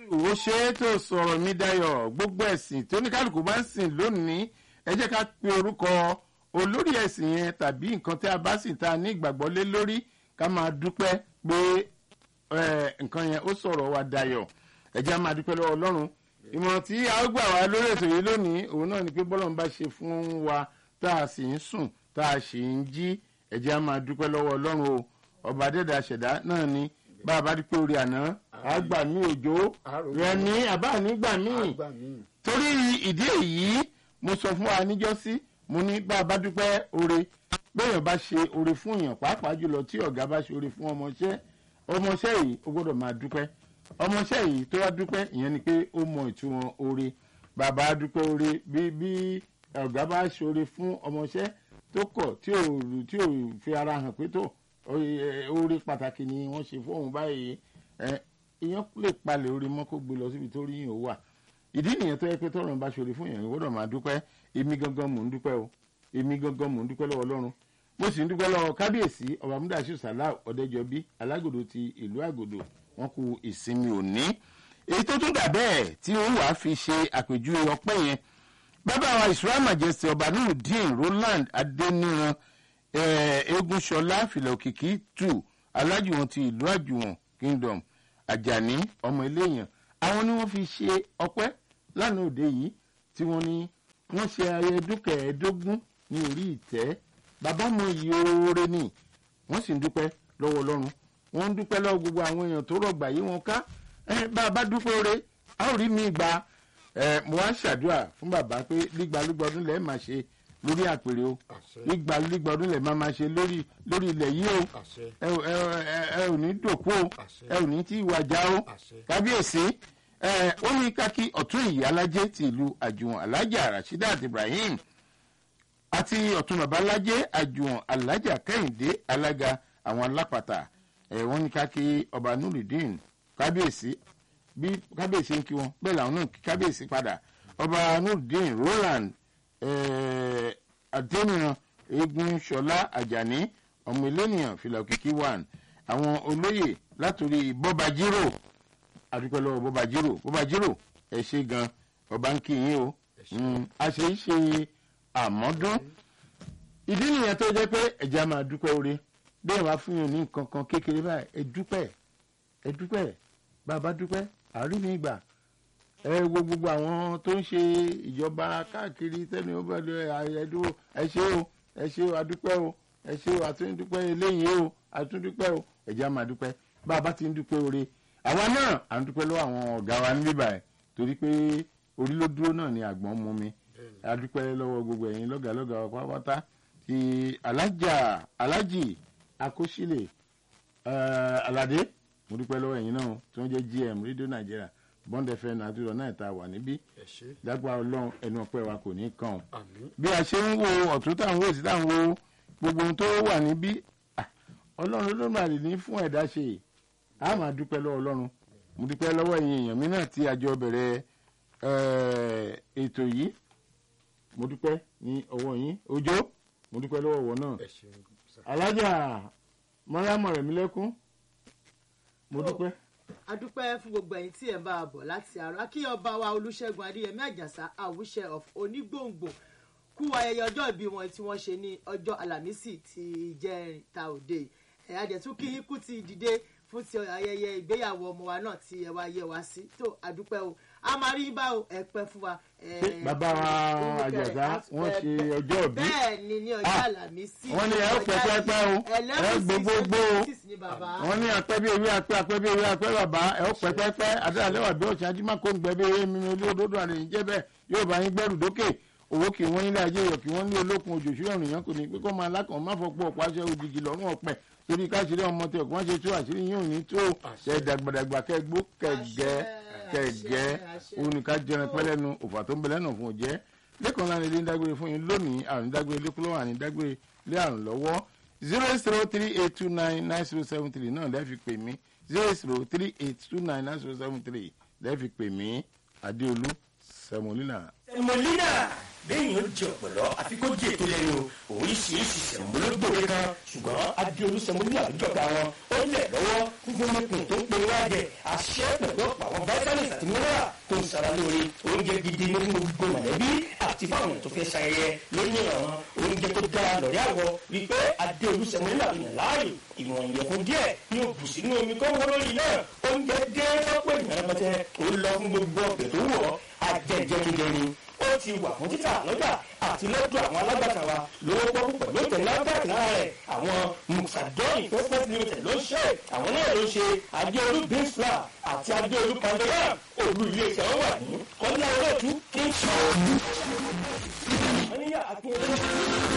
ó ṣe é tó sọ̀rọ̀ mi dayọ̀ gbogbo ẹ̀sìn tí oníkálukú bá ń sìn lónìí ẹ jẹ́ ká pe orúkọ olórí ẹ̀sìn yẹn tàbí nǹkan tí a bá sìn tá a ní ìgbàgbọ́ lé lórí ká máa dúpẹ́ pé nǹkan yẹn ó sọ̀rọ̀ wa dayọ̀ ẹ jẹ́ á máa dúpẹ́ lọ́wọ́ ọlọ́run ìmọ̀ràn tí a ó gbà wá lórí ètò yìí lónìí òun náà ni pé bọ́lọ́run bá ṣe fún wa tá a sì ń sùn tá a sì ń jí ẹ jẹ́ á máa dúpẹ́ lọ́wọ́ ọlọ́run o ọba dẹ́dà ṣẹ̀dá náà ni bá a bá dípẹ́ orí àná àgbà mi òjò rẹ ní àbá nígbà míì torí ìdí èyí mo sọ fún wa níjọ́sí mo ní bá a bá dúpẹ́ oore bẹ́ẹ̀ bá ṣe oore fún èèyàn pàápàá jùlọ tí ọ̀gá bá ṣe oore fún ọmọọṣẹ́ ọmọọṣẹ́ yìí ó gbọ́dọ̀ máa dúpẹ́ ọmọọṣẹ́ yìí tó wá dúpẹ́ ìyẹn ni pé ó mọ ìtumọ̀ oore bàbá dúpẹ́ oore bí bí ọ̀gá bá ṣe oore fún ọmọọṣẹ́ tó kọ̀ tí ò tí ò fi ara hàn pé tó oore pàtàkì ni wọ́n ṣe fún òun báyìí ìyẹn lè palẹ̀ oore mọ́ kó gbé lọ síbi tó rí yìí ó wà ìdí nìyẹn tó yẹ pé tọrọ bá ṣòro fún yẹn gbọ́dọ̀ máa dúpẹ́ èmi gangan mò ń dúpẹ́ o èmi gangan mò ń dúpẹ́ lọ́wọ́ Ọlọ́run mo sì ń dúpẹ́ lọ́wọ́ kábíyèsí ọba múdàṣù sàlá ọ̀dẹ́jọbí alágòdò ti ìlú àgòdò wọn kú ìsinmi òní èyí tó tún dà bẹ́ẹ̀ tí ó wàá fi ṣe àpèjúwe ọpẹ́ yẹn bàbá wa Israel Majesty ọba nurudeen Roland adeniran egunṣọlá filẹ̀òkìkí tù alájùwọ̀n ti ìlú àjùwọ̀n kingdom àjàní ọmọ eléyàn àwọn ni wọ́n fi ṣe ọpẹ́ lánàá òde yìí tí wọ́n ní wọ́n ṣe ayẹyẹ dúkẹ̀ẹ́dógún ní orí ìtẹ́ bàbá mọ iye oore ni wọ́n sì ń dúpẹ́ lọ́wọ́ ọlọ́run wọ́n ń dúpẹ́ lọ́wọ́ gbogbo àwọn èèyàn tó rọ̀gbà yí wọn ká bá a bá dúpẹ́ oore a ó rí mi gbà mo wá ṣàdúrà fún bàbá pé lígbalúgba ọdún lẹ́ẹ̀ máa ṣe lórí àpèrè o lígbalúgba ọdún lẹ́ẹ̀ máa máa ṣe lórí lórí ilẹ̀ yìí o ẹ ò ní dòkú o ẹ ò ní tí ìwà já o kábíyèsí ó ní kákí ọ̀tún ìyá alájẹ́ ti ìlú àjùwọ̀n alájà rasheedat ibrahim àti ọ̀tún bàbá alájẹ́ àjùwọ̀n alájà kẹ́hìndé alága àwọn alápàtà wọ́n ní kákí ọba nurudeen kábíyèsí bí kábíyèsí ń kí wọn bẹ́ẹ̀ làwọn náà kí kábíyèsí padà ọba nurudeen roland adeniran eégún ṣọlá àjàní ọmọ elénìyàn fìlàkìkí one àwọn olóyè látòrí bọ́bajírò àdúpẹ́ lọ́wọ́ bọ́bajírò bọ́bajírò ẹ ṣe gan ọba ń kí yín o a ṣe ń ṣe àmọ́dún ìdí nìyẹn tó jẹ́ pé ẹ̀jẹ̀ á máa dúpẹ́ oore bí ẹ̀ wá fún yín ní nǹkan kan kékeré báyìí ẹ dúpẹ́ ẹ dúpẹ́ bàbá dúpẹ́ àárín mi gbà ẹ wo gbogbo àwọn tó ń ṣe ìjọba káàkiri tẹ́ni ó bá lọ ẹ̀ẹ́dúró ẹ ṣé o ẹ ṣé o adúpẹ́ o ẹ ṣé o àtúndúpẹ́ eléyìí o àtúndúpẹ́ o ẹ̀jẹ̀ á máa dúpẹ́ bàbá ti ń dúpẹ́ oore àwa náà à ń dúpẹ́ lọ́wọ́ àwọn ọ̀gá wa níbí báyìí torí pé orí ló dúró náà ni àgbọ̀n mú mi a dúpẹ́ lọ́wọ́ gbogbo ẹ̀yin lọ́gàlọ́gà wa pátápátá ti alájà alájì akóṣílẹ̀ aládé mo dúpẹ́ lọ́wọ́ ẹ̀yin náà tí wọ́n jẹ́ gm rédíò nàìjíríà bond fm nàdúrà náà ta wà níbí dágbà ọlọ́run ẹnu ọpẹ́ wa kò ní kàn bí a ṣe ń wo ọ̀tún táwọn wò sí táwọn wo gbogbo ohun tó wà níbí ọlọ́run ló máa lè ní fún ẹ̀dá ṣe a máa dúpẹ́ lọ́wọ́ ọlọ́run mo dúpẹ́ lọ́wọ́ ẹ̀yin èèyàn mi náà tí a jọ bẹ̀rẹ̀ ètò yìí mo dúpẹ́ ní ọwọ́ yín ọjọ́ mo dúpẹ́ lọ́wọ́ ọwọ́ náà alájà mọ́rámọ̀ rẹ̀ mi lẹ́kún mo dúpẹ́. a dúpẹ́ fún gbogbo ẹ̀yin tí ẹ̀ ń bá a bọ̀ láti àárọ̀ kí ọba wa olúṣẹ́gun adéyẹmí àjàsà àwùṣẹ of onígbòǹgbò kú ayẹyẹ ọjọ́ ìbí wọn tí wọ́n ṣe ní ọjọ́ àlàmísì ti jẹ́rìntà òde ẹ̀ adẹ̀tún kí yín kú ti dìde fún ti ayẹyẹ ìgbéyàwó ọmọ wa náà tí ẹ wá yẹ wá sí tó àdúpẹ́ o a máa rí bá o ẹ pẹ́ fún wa. bàbá wa àjàsá wọ́n ṣe ọjọ́ òbí bẹ́ẹ̀ ni ní ọjọ́ àlàmísì wọ́n ní ẹ ó pẹ́ pẹ́pẹ́ o ẹ gbogbogbò o wọ́n ní apẹ́ bí ewé apẹ́ apẹ́ bí ewé apẹ́ bàbá ẹ ó pẹ́ pẹ́pẹ́ adéhàlẹ́wà bí ọ̀sán ajímọ̀kó ń gbẹ bí ewé mímu ilé òdodo àlejò jẹ́ bẹ́ẹ̀ yóò bá yín gbẹ́rù dókè owó kì wọ́n nílé ajé yọ̀ kí wọ́n ní olókun òjò ṣúyọ̀ nìyẹn kò ní pé kó máa lákàn má fọpọ̀ ọ̀pọ̀ aṣọ òjijì lọ́rùn ọ̀pẹ torí káṣírí ọmọ tí ọkùnrin ṣe tó àṣírí yín ò ní tó ṣe dàgbàdàgbà kẹgbó kẹgẹ kẹgẹ oníka jẹran pẹlẹnu òfà tó ń bẹ lẹ́nu fún òjẹ́ lẹ́kọ̀ọ́ ńlá ni ilé ń dágbére fún yín lónìí àrùn dágbére lẹ́kúlọ́wọ́ àní dágbére lé àrùn lọ́wọ́ zero zero three eight two nine nine zero seven three náà lẹ́ẹ̀fi pè mí zero zero three eight two nine nine zero seven three lẹ́ẹ̀fi pè mí adéolú sẹmọlínà. sẹmọlínà. bẹ́ẹ̀ni ó jẹ ọ̀pọ̀lọ́ àfi kó jẹ ètò lẹ́nu oríṣiríṣi sẹ̀múlógbòde kan ṣùgbọ́n adéolú sẹ̀múlú àbíjọba wọn ó lẹ̀ lọ́wọ́ fúnfún mẹ́kùn tó ń pe wájẹ àṣẹ pẹ̀lú ọ̀pọ̀ àwọn vitamins àti mineral tó ń sara lóore oúnjẹ gidi ní fún gbogbo mọ̀lẹ́bí àti fáwọn tó fẹ́ ṣayẹyẹ lónìí àwọn oúnjẹ tó dára lọ́rẹ́ àwọ̀ wípé adéolú sẹ̀múlú àbíyàn láàyò ìwọ̀n ìyẹ̀fun díẹ̀ ní òbù sínú omi kó wọ́n lórí náà oúnjẹ dé lọ́pọ̀ ìyàrá pẹ́tẹ́ ó lọ fún gbogbo ọ̀gbẹ̀ tó wọ̀ ajẹjẹrìndẹ ni ó ti wà fún títà lọ́jà àti lọ́dọ̀ àwọn alágbàtà wa lówó pọ́kú pẹ̀lú ìtẹ̀lé lágbàtà lára rẹ̀ àwọn musadọ́ọ̀nì investment limited ló ń ṣe àwọn náà ló ń ṣe adéolú beans flour àti adéolú pandora olú ilé iṣẹ́ wọn wà ní kọ́lá olóòtú kí n sọ. wọ́n ní yà á pín in.